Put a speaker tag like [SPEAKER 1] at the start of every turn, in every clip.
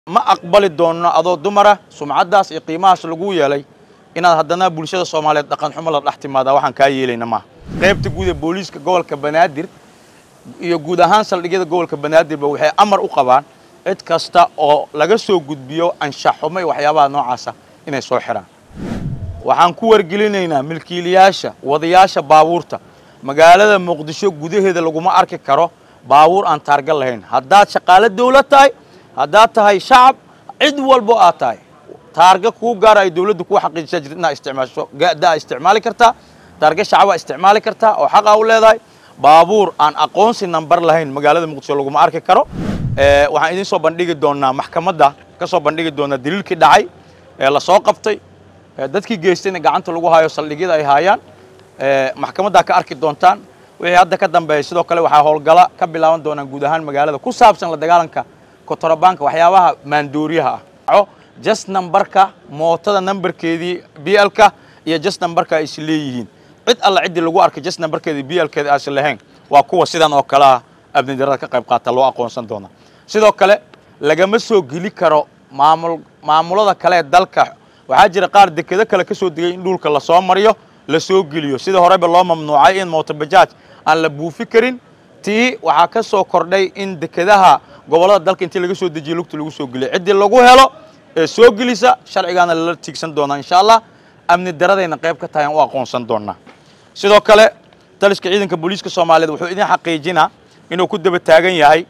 [SPEAKER 1] ma aqbali doonno adoo dumara sumcaddaas iyo qiimahaas lagu yeelay inaad haddana bulshada soomaaliyeed dhaqan xumo la dhex timaadaa waxaan kaa yeelayna maaha qaybta guud ee booliiska gobolka banaadir iyo guud ahaan saldhigyada gobolka banaadirba waxay amar u qabaan cid kasta oo laga soo gudbiyo anshax xumo iyo waxyaabaha noocaasa inay soo xidhaan waxaan ku wargelinaynaa milkiilayaasha wadayaasha baabuurta magaalada muqdisho gudaheeda laguma arki karo baabuur aan taarga lahayn haddaad shaqaalo dawlad tahay haddaad tahay shacab cid walbo aad tahay taarga kuu gaara ay dawladdu kuu xaqiijisa jirta inaad isticmaasho gadaa isticmaali kartaa taarga shacabaa isticmaali kartaa oo xaqaa u leedahay baabuur aan aqoonsi nambar lahayn magaalada muqdisho laguma arki karo waxaan idiin soo bandhigi doonaa maxkamadda ka soo bandhigi doonaa daliilkii dhacay ee lasoo qabtay dadkii geystayna gacanta lagu hayo saldhigyada ay haayaan maxkamaddaa ka arki doontaan wixii hadda ka dambeeya sidoo kale waxaa howlgala ka bilaaban doonaan guud ahaan magaalada ku saabsan la dagaalanka kotorabaanka waxyaabaha maandooriyaha ah just numberka mootada numberkeedii blka iyo just numberka ay is leeyihiin cid alla ciddii lagu arkay just numberkeedii blkeeda aasi lahayn waa kuwa sidan oo kale ah abnidarada ka qayb qaata loo aqoonsan doona sidoo kale lagama soo geli karo maamul maamulada kale ee dalka waxaa jira qaar dekedo kale ka soo degay in dhulka lasoo mariyo la soo geliyo sida horeba loo mamnuucay in mootobajaaj aan la buufi karin tii waxaa ka soo kordhay in dekedaha gobollada dalka intii laga soo dejiyo lugta lagu soo geliyo ciddii lagu helo ee soo gelisa sharcigaana lala tiigsan doonaa insha allah amni daradayna qayb ka tahay aan u aqoonsan doonaa sidoo kale taliska ciidanka booliiska soomaaliyeed wuxuu idin xaqiijinaa inuu ku daba taagan yahay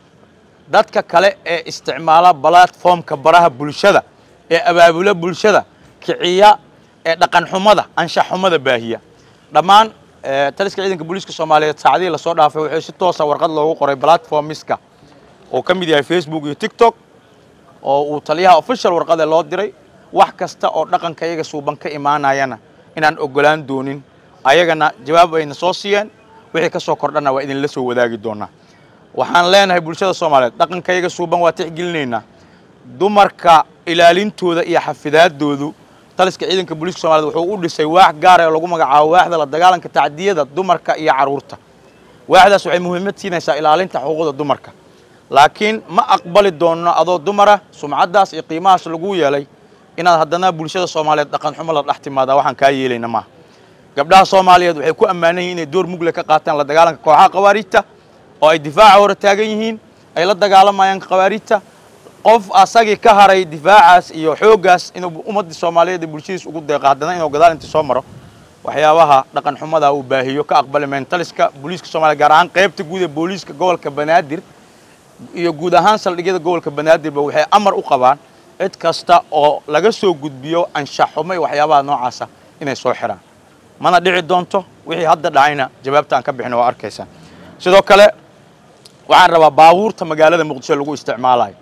[SPEAKER 1] dadka kale ee isticmaala balatformka baraha bulshada ee abaabula bulshada kiciya ee dhaqan xumada anshax xumada baahiya dhammaan taliska ciidanka booliiska soomaaliyeed saacadihii lasoo dhaafay wuxuu si toosa warqad loogu qoray platformiska oo ka mid yahay facebook iyo tiktok oo uu taliyaha official warqade loo diray wax kasta oo dhaqanka iyaga suuban ka imaanayana inaan ogolaan doonin ayagana jawaab ayna soo siiyeen wixii ka soo kordhana waa idinla soo wadaagi doonaa waxaan leenahay bulshada soomaaliyeed dhaqanka iyaga suuban waa tixgelinaynaa dumarka ilaalintooda iyo xafidaadoodu taliska ciidanka booliiska somaliyed wuxuu u dhisay waax gaara oo lagu magacaabo waaxda la dagaalanka tacdiyada dumarka iyo carruurta waaxdaas waxay muhiimad siinaysaa ilaalinta xuquuqda dumarka laakiin ma aqbali doonno adoo dumara sumcaddaas iyo qiimahaas lagu yeelay inaad haddana bulshada soomaaliyeed dhaqan xumo la dhex timaadaa waxaan kaa yeelayna maaha gabdhaha soomaaliyeed waxay ku ammaanan yihin inay door mugle ka qaataan la dagaalanka kooxaha khawaariijta oo ay difaaca hore taagan yihiin ay la dagaalamayaan khawaariijta qof asagii ka haray difaacaas iyo xooggaas inuu ummaddii soomaaliyeed ee bulshadiis ugu deeqo haddana inuu gadaal intii soo maro waxyaabaha dhaqan xumada uu baahiyo ka aqbali mayn taliska booliiska soomaliya gaar ahaan qaybta guud ee booliiska gobolka banaadir iyo guud ahaan saldhigyada gobolka banaadirba waxay amar u qabaan cid kasta oo laga soo gudbiyo anshax xumo iyo waxyaabaha noocaasa inay soo xidhaan mana dhici doonto wixii hadda dhacayna jawaabta aan ka bixin waa arkaysaan sidoo kale waxaan rabaa baabuurta magaalada muqdisho lagu isticmaalayo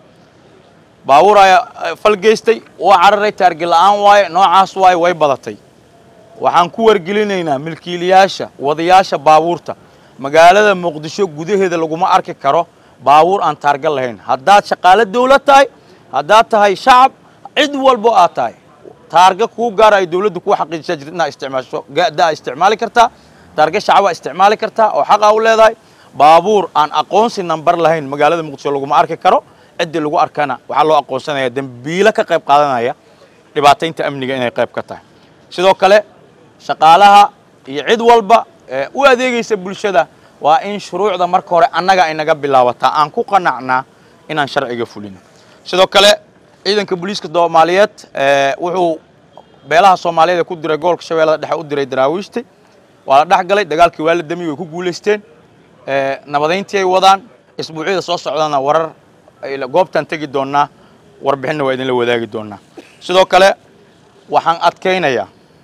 [SPEAKER 1] baabuur ayaa fal geystay waa cararay taargi la'aan waaye noocaas waaye way badatay waxaan ku wargelinaynaa milkiilayaasha wadayaasha baabuurta magaalada muqdisho gudaheeda laguma arki karo baabuur aan taarga lahayn haddaad shaqaalo dawlad tahay haddaad tahay shacab cid walbo aad tahay taarga kuu gaara ay dawladdu kuu xaqiijisa jirta inaad isticmaasho gadaa isticmaali kartaa taarga shacabaa isticmaali kartaa oo xaqaa u leedahay baabuur aan aqoonsi nambar lahayn magaalada muqdisho laguma arki karo ciddii lagu arkana waxaa loo aqoonsanaya dembiilo ka qayb qaadanaya dhibaataynta amniga inay qayb ka tahay sidoo kale shaqaalaha iyo cid walba ee u adeegaysa bulshada waa in shuruucda marka hore annaga ay naga bilaabataa aan ku qanacnaa inaan sharciga fulino sidoo kale ciidanka booliiska soomaaliyeed wuxuu beelaha soomaaliyeed ee ku diray gobolka shabeellada dhexe u diray daraawiishti waa la dhex galay dagaalkii waa la damiy way ku guulaysteen nabadayntii ay wadaan isbuucyada soo socdana warar goobtaan tegi doonnaa warbixinna waa idinla wadaagi doonnaa sidoo kale waxaan adkaynayaa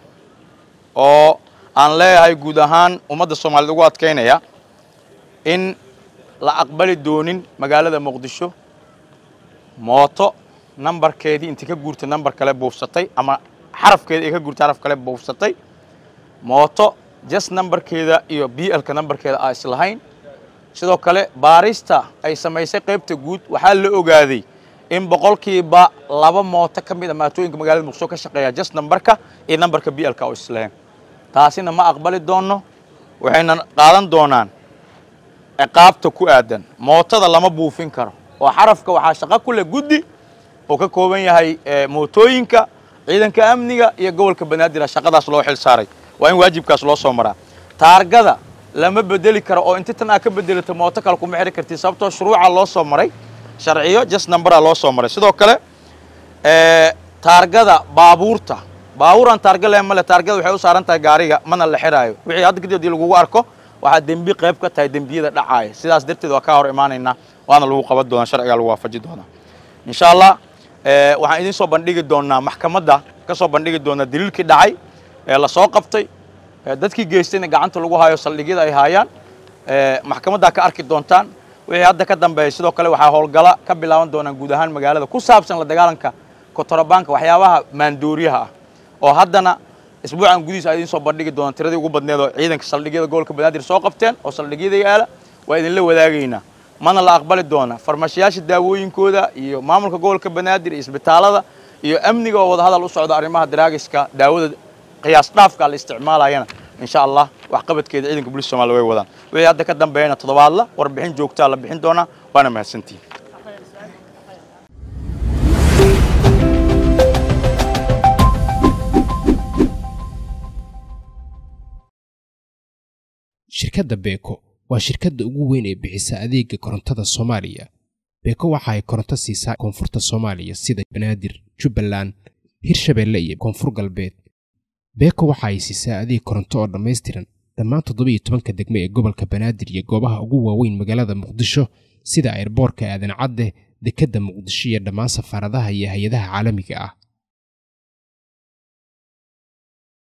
[SPEAKER 1] oo aan leeyahay guud ahaan ummadda soomaaliyeed ugu adkaynaya in la aqbali doonin magaalada muqdisho mooto nambarkeedii intii ka guurtay nambar kale buufsatay ama xarafkeeda ay ka guurtay xaraf kale buufsatay mooto just nambarkeeda iyo b lka nambarkeeda aa islahayn sidoo kale baarista ay samaysay qaybta guud waxaa la ogaaday in boqolkiiba laba mooto ka mid a maatooyinka magaalada muqdisho ka shaqeeya just nambarka iyo nambarka b lka oo islahayn taasina ma aqbali doonno waxayna qaadan doonaan ciqaabta ku aadan mootada lama buufin karo oo xarafka waxaa shaqo ku leh guddi oo ka kooban yahay mootooyinka ciidanka amniga iyo gobolka banaadir shaqadaas loo xil saaray waa in waajibkaas loo soo maraa taargada lama bedeli karo oo inti tan aa ka bedelato mooto kale kuma xidhi kartid sababtoo shuruuca loo soo maray sharciyo just numbera loo soo maray sidoo kale taargada baabuurta baabuuran taarga le male taargada waxay u saaran tahay gaariga mana la xiraayo wixii hadda kadib hadii lagugu arko waxaa dembi qayb ka tahay dembiyada dhacaaya sidaas darteed waa kaa hor imaanaynaa waana lagu qaban doonaa sharcigaa lagu waafaji doonaa insha allah waxaan idiin soo bandhigi doonaa maxkamadda ka soo bandhigi doonaa daliilkii dhacay ee lasoo qabtay dadkii geystayna gacanta lagu hayo saldhigyada ay haayaan maxkamaddaa ka arki doontaan wixii hadda ka dambeeya sidoo kale waxaa howlgala ka bilaaban doonaan guud ahaan magaalada ku saabsan la dagaalanka kotorabaanka waxyaabaha maandooriyaha ah oo haddana isbuucan gudihiis aa idiin soo bandhigi doonaan tiradii ugu badneed oo ciidanka saldhigyada gobolka banaadir soo qabteen oo saldhigyada yaala waa idinla wadaagaynaa mana la aqbali doona farmashiyaasha daawooyinkooda iyo maamulka gobolka banaadir iyo isbitaalada iyo amniga oo wadahadal u socda arrimaha daraagiska daawada qiyaas dhaafka la isticmaalayana insha allah waxqabadkeeda ciidanka booliska somalia way wadaan wixii hadda ka dambeeyana toddobaadla warbixin joogtaa la bixin doonaa waana mahadsantihin
[SPEAKER 2] shirkadda beeko waa shirkadda ugu weyn ee bixisa adeega korontada soomaaliya beeko waxa ay koronto siisaa koonfurta soomaaliya sida banaadir jubbaland hirshabeelle iyo koonfur galbeed beeko waxa ay siisaa adeeg koronto oo dhammaystiran dhammaan toddobiiyo tobanka degmo ee gobolka banaadir iyo goobaha ugu waaweyn magaalada muqdisho sida airboorka aadan cadde dekedda muqdisho iyo dhammaan safaaradaha iyo hay-adaha caalamiga ah